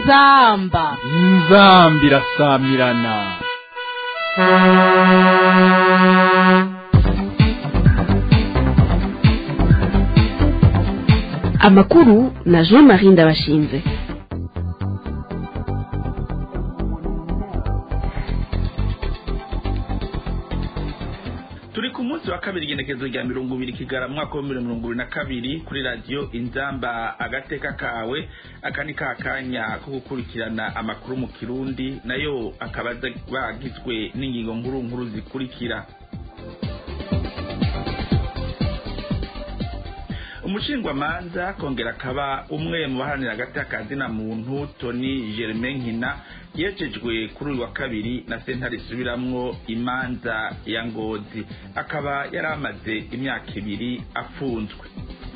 inzamba inzambi irasamirana amakuru na jean marie ndabashinze turi ku munsi wa kabiri igenekezo rya mirongo ibiri kigara mu mwaka w'ibihumbi mirongo ibiri na kabiri kuri radiyo inzamba agateka kawe aka ni ka kanya ko gukurikirana amakuru mu kirundi nayo akaba aza bagizwe n'ingingo nkuru nkuru zikurikira umushingwamanza kongera akaba umwe mu baharanira hagati y'akazina muntu toni germain nkina yejejwe kuri uyu wa kabiri na sentare isubiramwo imanza ya ngozi akaba yari amaze imyaka ibiri afunzwe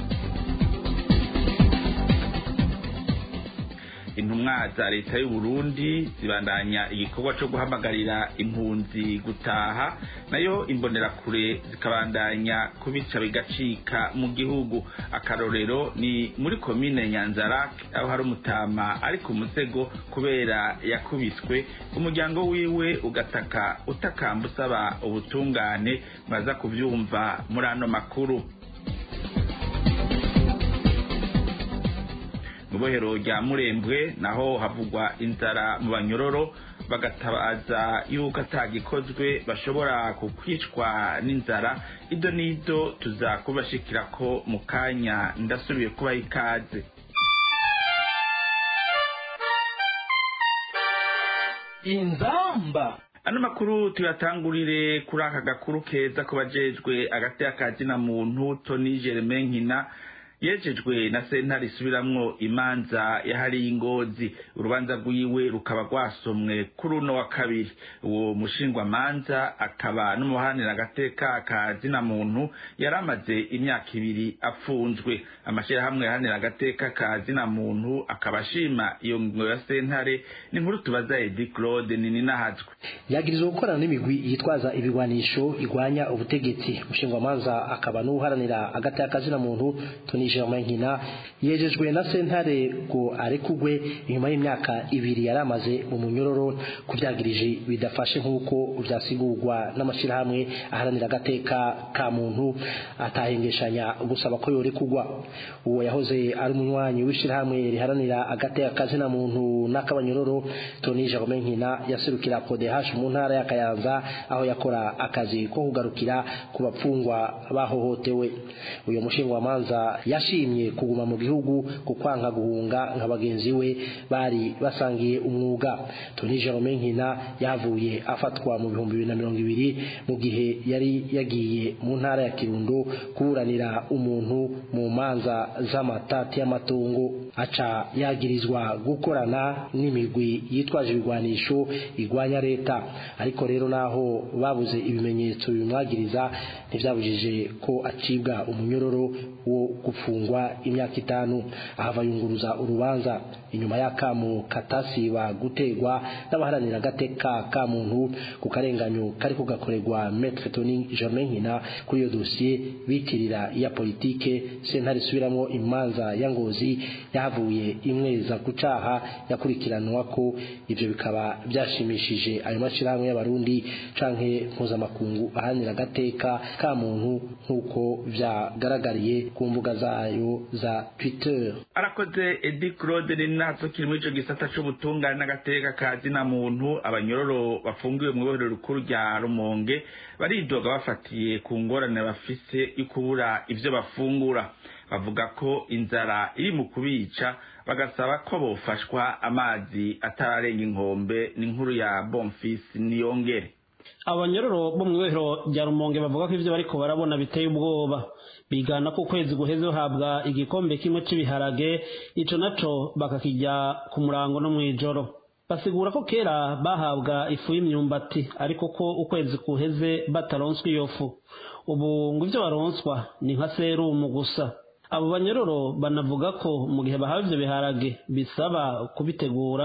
intumwa za leta y'u Burundi zibandanya igikorwa cyo guhamagarira impunzi gutaha nayo imbonerakure zikabandanya kubica bigacika mu gihugu akarorero ni muri komine nyanzarak aho hari umutama ari ku musego kubera yakubiswe umuryango wiwe ugataka utakamba usaba ubutungane mwaza kubyumva muri ano makuru mu bohero rya murembwe naho havugwa inzara mu banyororo bagatabaza yuko atagikozwe bashobora kukwicwa n'inzara ido n'ido tuzakubashikira ko mu kanya ndasubiye kubaha ikaze inzamba ano makuru tuyatangurire kuri aka gakuru keza ko bajejwe agati y'akazina muntu toni germain nkina yejejwe na sentare isubiramwo imanza yahariye ingozi urubanza rwiwe rukaba rwasomwe kuri uno wa kabiri uwo mushingwamanza akaba n'umuharanira agateka ka zina muntu yari amaze imyaka ibiri afunzwe amashyirahamwe yaharanira agateka ka zina muntu akaba ashima iyo ngingo ya sentare ni nkuru tubaza edi claude nininahazwe yagirizwa gukorana n'imigwi yitwaza ibigwanisho igwanya ubutegetsi umushingwamanza akaba n'uharanira agateka ka zina muntu toni Germain Nkina yejejwe na sentare ngo arekugwe inyuma y'imyaka ibiri yari amaze mu munyororo kuvyagirije bidafashe nk'uko vyasigurwa n'amashirahamwe aharanira agateka ka muntu atahengeshanya gusaba ko yorekugwa uwo yahoze ari umunywanyi w'ishirahamwe riharanira agateka kazina muntu n'akabanyororo Tony Germain Nkina yaserukira PODH mu ntara ya Kayanza aho yakora akazi ko kugarukira ku bapfungwa bahohotewe uyo mushingwamanza yashimye kuguma mu gihugu ku kwanka guhunga nka bagenzi we bari basangiye umwuga Tony Jerome Nkina yavuye afatwa mu bihumbi bibiri na mirongo ibiri mu gihe yari yagiye mu ntara ya Kirundo kuburanira umuntu mu manza z'amatati y'amatungo aca yagirizwa gukorana n'imigwi yitwaje ibigwanisho igwanya leta ariko rero naho babuze ibimenyetso bimwagiriza ntivyabujije ko acibwa umunyororo wo gufungwa imyaka itanu ahava yunguruza urubanza inyuma y'akamu katasiba gutegwa n'abaharanira agateka ka muntu ku karenganyo kari kugakorerwa Maître Tony Germain Nkina kuri iyo dosiye bitirira iya politike sentare isubiramwo imanza ya ngozi yahavuye imweza gucaha yakurikiranwa ko ivyo bikaba byashimishije ayo mashirahamwe y'abarundi canke mpuzamakungu aharanira agateka ka muntu nk'uko vyagaragariye ku mbuga zayo za Twitter arakoze edi claude ni natwe kiri muri ico gisata c'ubutungane n'agateka ka zina muntu abanyororo bafungiwe mu ibohero rikuru rya rumonge baridoga bafatiye ku ngorane bafise yo kubura ivyo bafungura bavuga ko inzara iri mu kubica bagasaba ko bofashwa amazi atararenga inkombe ni inkuru ya bonfisi niyongere abanyororo bo mu ibohero rya rumonge bavuga ko ivyo bariko barabona biteye ubwoba bigana ko ukwezi guheze bahabwa igikombe kimwe c'ibiharage ico naco bakakijya ku murango no mw'ijoro basigura ko kera bahabwa ifu y'imyumbati ariko ko ukwezi kuheze bataronswa iyo fu ubu ngo ivyo baronswa ni nka serumu gusa abo banyororo banavuga ko mu gihe bahawe ivyo biharage bisaba kubitegura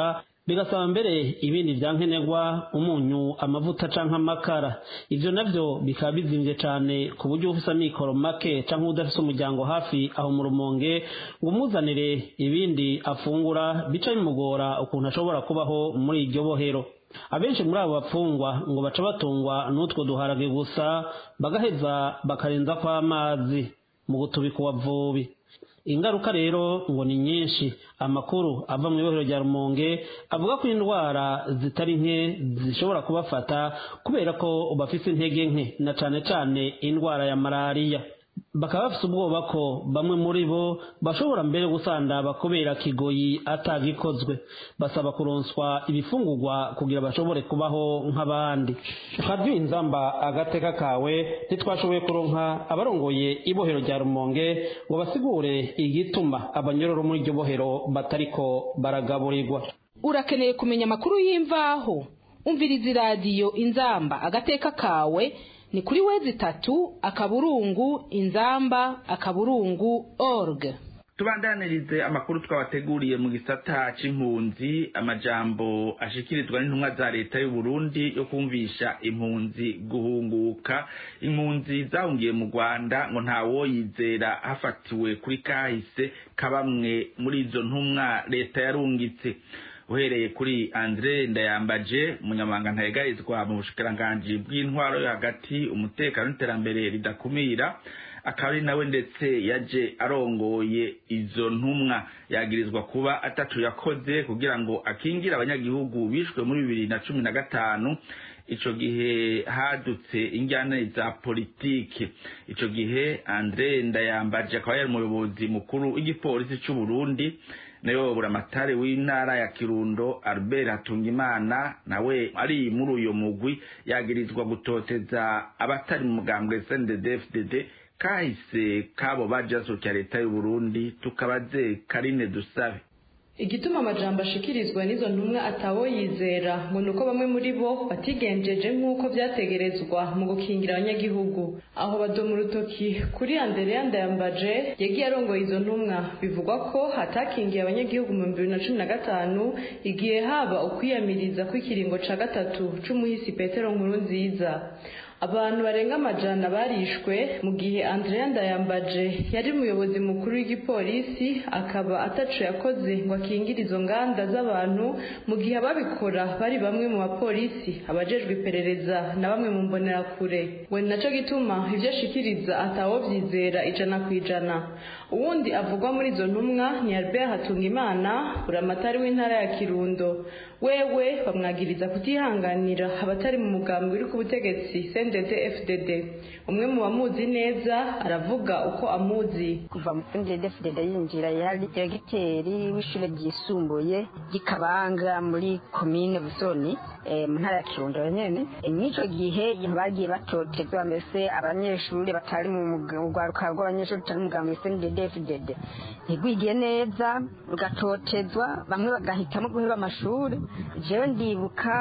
bigasaba mbere ibindi vya nkenerwa umunyu amavuta canke amakara ivyo navyo bikaba bizimvye cane ku buryo ufise amikoro make canke udafise umuryango hafi aho mu rumonge ngo umuzanire ibindi afungura bica bimugora ukuntu ashobora kubaho muri iryo bohero abenshi muri abo bapfungwa ngo baca batungwa n'utwo duharage gusa bagaheza bakarenza ko amazi mu gutubika uwavubi ingaruka rero ngo ni nyinshi amakuru ava mu ibohero rya rumonge avuga ko indwara zitari nke zishobora kubafata kubera ko bafise intege nke na cane cane indwara ya malariya bakaba bafise ubwoba ko bamwe muri bo bashobora mbere gusandaba kubera kigoyi atagikozwe basaba kuronswa ibifungurwa kugira bashobore kubaho nk'abandi ukarya inzamba agateka kawe ntitwashoboye kuronka abarongoye ibohero rya rumonge ngo basigure igituma abanyororo muri iryo bohero batariko baragaburirwa urakeneye kumenya amakuru y'imvaho umviriza iradiyo inzamba agateka kawe ni kuri wezi tatu akaburungu inzamba akaburungu org tubandanirize amakuru twabateguriye mu gisata c'impunzi amajambo ashikirizwa n'intumwa za leta y'u Burundi yo kumvisha impunzi guhunguka impunzi zahungiye mu Rwanda ngo nta woyizera hafatiwe kuri kahise kabamwe muri izo ntumwa leta yarungitse uhereye kuri Andre Ndayambaje umunyamabanga ntayegarizwa mu bushikiranganji bw'intwaro yo hagati umutekano n'iterambere ridakumira akaba ari nawe ndetse yaje arongoye izo ntumwa yagirizwa kuba atatu yakoze kugira ngo akingire abanyagihugu bishwe muri bibiri na cumi na gatanu ico gihe hadutse injyana za politiki ico gihe Andre Ndayambaje akaba yari umuyobozi mukuru w'igipolisi c'u Burundi nayo buramatari w'intara ya Kirundo Albert Hatungimana nawe ari muri uyo mugwi yagirizwa gutoteza abatari mu mugambwe CNDD-FDD kahise kabo bajaso cya leta y'u Burundi tukabaze Karine Dusabe igituma amajambo ashikirizwa n'izo ntumwa atawo yizera ngo ni uko bamwe muri bo batigenjeje nk'uko byategerezwa mu gukingira abanyagihugu aho badoma urutoki kuri andereya ndayambaje yagiye arongoye izo ntumwa bivugwa ko hatakingiye abanyagihugu mu bibiri na cumi na gatanu igihe haba ukwiyamiriza kw'ikiringo ca gatatu c'umuhisi petero nkuru nziza abantu barenga amajana barishwe mu gihe Andrea Ndayambaje yari umuyobozi mukuru w'igipolisi akaba ataco yakoze ngo akingire izo nganda z'abantu mu gihe ababikora bari bamwe mu bapolisi abajejwe iperereza na bamwe mu mbonerakure we naco gituma ivyo ashikiriza atawo vyizera ijana ku ijana uwundi avugwa muri izo ntumwa ni Albert Hatungimana buramatari w'intara ya Kirundo wewe bamwagiriza kutihanganira abatari mu mugambi uri ku butegetsi CNDD FDD umwe mu bamuzi neza aravuga uko amuzi kuva mu CNDD FDD yinjira yari diregiteri w'ishure ryisumbuye ry'Ikabanga muri komine Busoni mu ntara ya Kirundo nyene n'ico gihe bagiye batotezwa mbese abanyeshuri batari mu rwaruka rw'abanyeshuri batari mu mugambi CNDD FDD ntigwigiye neza rugatotezwa bamwe bagahitamo guheba amashuri jewe ndibuka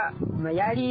yari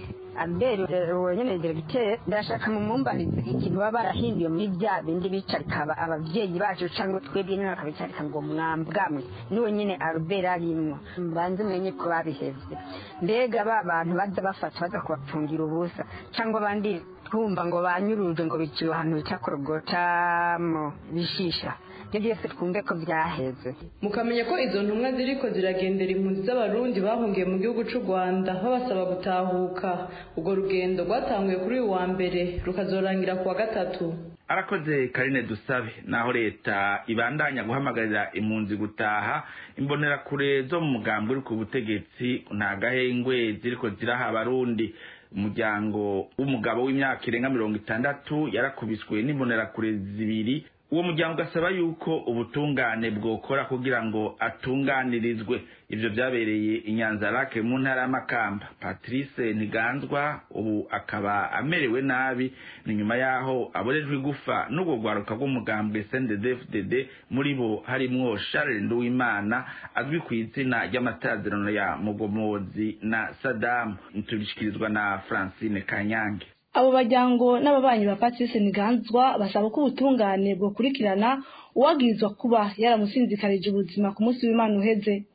ambere nyene diregiteri ndashaka mumumbarize ikintu baba barahinduye muri bya bindi bicarika abavyeyi bacu cyangwa twebwe nyine bakabicarika ngo mwambwamwe niwe nyene albert arimwo mbanze mwenye ko babihevye mbega ba bantu baza bafata baza kubapfungira ubusa cyangwa abandi twumva ngo banyuruje ngo biciwe ahantu bita korogotamo bishisha ibyo byose twumve ko byaheze mukamenya ko izo ntumwa ziriko ziragendera impunzi z'abarundi bahungiye mu gihugu c'u rwanda babasaba gutahuka urwo rugendo rwatanguye kuri uyu wa mbere rukazorangira ku wa gatatu arakoze karine dusabe naho leta ibandanya guhamagarira impunzi gutaha imbonerakure zo mu mugambi uri ku butegetsi nta gahengwe ziriko ziraha abarundi umuryango w'umugabo w'imyaka irenga mirongo itandatu yarakubiswe n'imbonerakure zibiri uwo muryango ugasaba yuko ubutungane bwokora kugira ngo atunganirizwe ivyo vyabereye inyanzarake mu ntara y'amakamba patrice ntiganzwa ubu akaba amerewe nabi ni nyuma yaho aborejwe igufa n'ubwo rwaruka rw'umugambwe cnddfdd muri bo harimwo charles nduwimana azwi ku izina ry'amatazirano ya mugomozi na sadamu tubishikirizwa na francine kanyange abo bajyango n'ababanyi ba patrice ntiganzwa basaba ko ubutungane bwokurikirana uwagirizwa kuba yaramusinzikarije ubuzima ku munsi w'imana uheze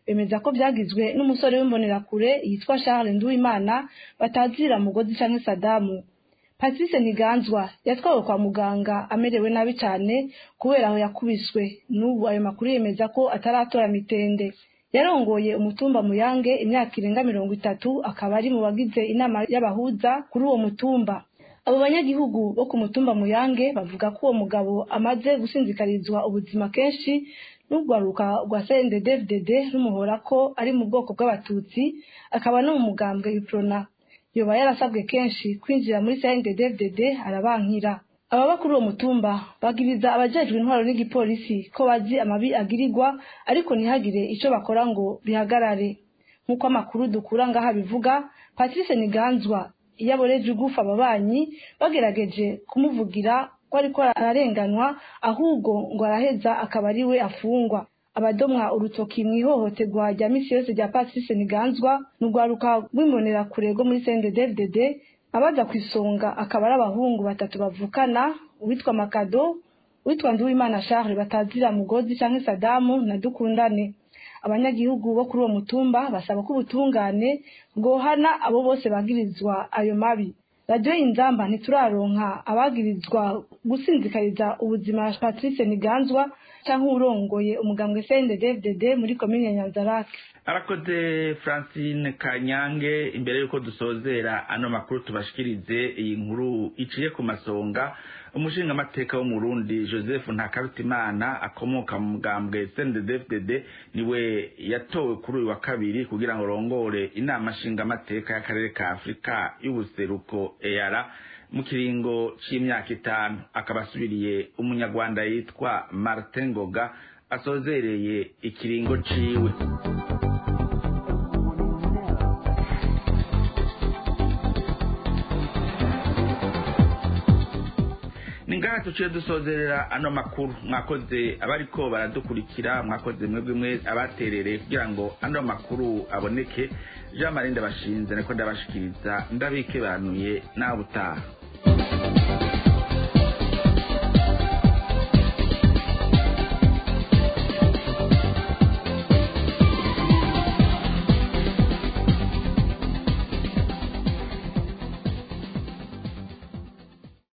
bemeza ko byagizwe n'umusore w'imbonerakure yitwa Charles Nduwimana batazira mugozi canke Sadamu Patrice Ntiganzwa yatwawe kwa muganga amerewe nabi cyane kubera aho yakubiswe n'ubu ayo makuru yemeza ko ataratora mitende yarongoye umutumba muyange imyaka irenga mirongo itatu akaba ari mu bagize inama y'abahuza kuri uwo mutumba abo banyagihugu bo ku mutumba muyange bavuga ko uwo mugabo amaze gusinzikarizwa ubuzima kenshi n'urwaruka rwa CNDD-FDD rumuhora ko ari mu bwoko bw'abatutsi akaba no mu mugambwe iprona yoba yarasabwe kenshi kwinjira muri CNDD-FDD arabankira ababa kuri uwo mutumba bagiriza abajejwe intwaro n'igipolisi ko bazi amabi agirirwa ariko ntihagire ico bakora ngo bihagarare nk'uko amakuru dukura ngaha bivuga Patrice Niganzwa iyo aboreje ugufa ababanyi bagerageje kumuvugira ko ariko ararenganwa ahubwo ngo araheza akaba ari we afungwa abadomwa urutoki mu ihohoterwa rya misi yose rya Patrice Niganzwa n'urwaruka rw'imbonerakure rwo muri CNDD-FDD abaza ku isonga akaba ari abahungu batatu bavukana uwitwa Makado uwitwa Nduwimana Charles batazira mugozi canke Sadamu na Dukundane abanyagihugu bo kuri uwo mutumba basaba ko ubutungane bwohana abo bose bagirizwa ayo mabi radiyo inzamba ntituraronka abagirizwa gusinzikariza ubuzima Patrice Niganzwa cyangwa urongoye umugambwe CNDD-FDD muri komine Nyanzarake arakoze francine kanyange imbere y'uko dusozera ano makuru tubashikirize iyi nkuru iciye ku masonga umushingamateka wo mu Burundi joseph ntakarutimana akomoka mu mugambwe cndd niwe yatowe kuri uyu wa kabiri kugira ngo rongore inama nshingamateka y'akarere ka afurika y'ubuseruko eyara mu kiringo c'imyaka itanu akaba asubiriye umunyarwanda yitwa martin ngoga asozereye ikiringo ciwe ni ngaha tuciye dusozerera ano makuru mwakoze abariko baradukurikira mwakoze mwebwe mwe abaterereye kugira ngo ano makuru aboneke jean marie ndabashinze niko ndabashikiriza ndabikebanuye nawe utaha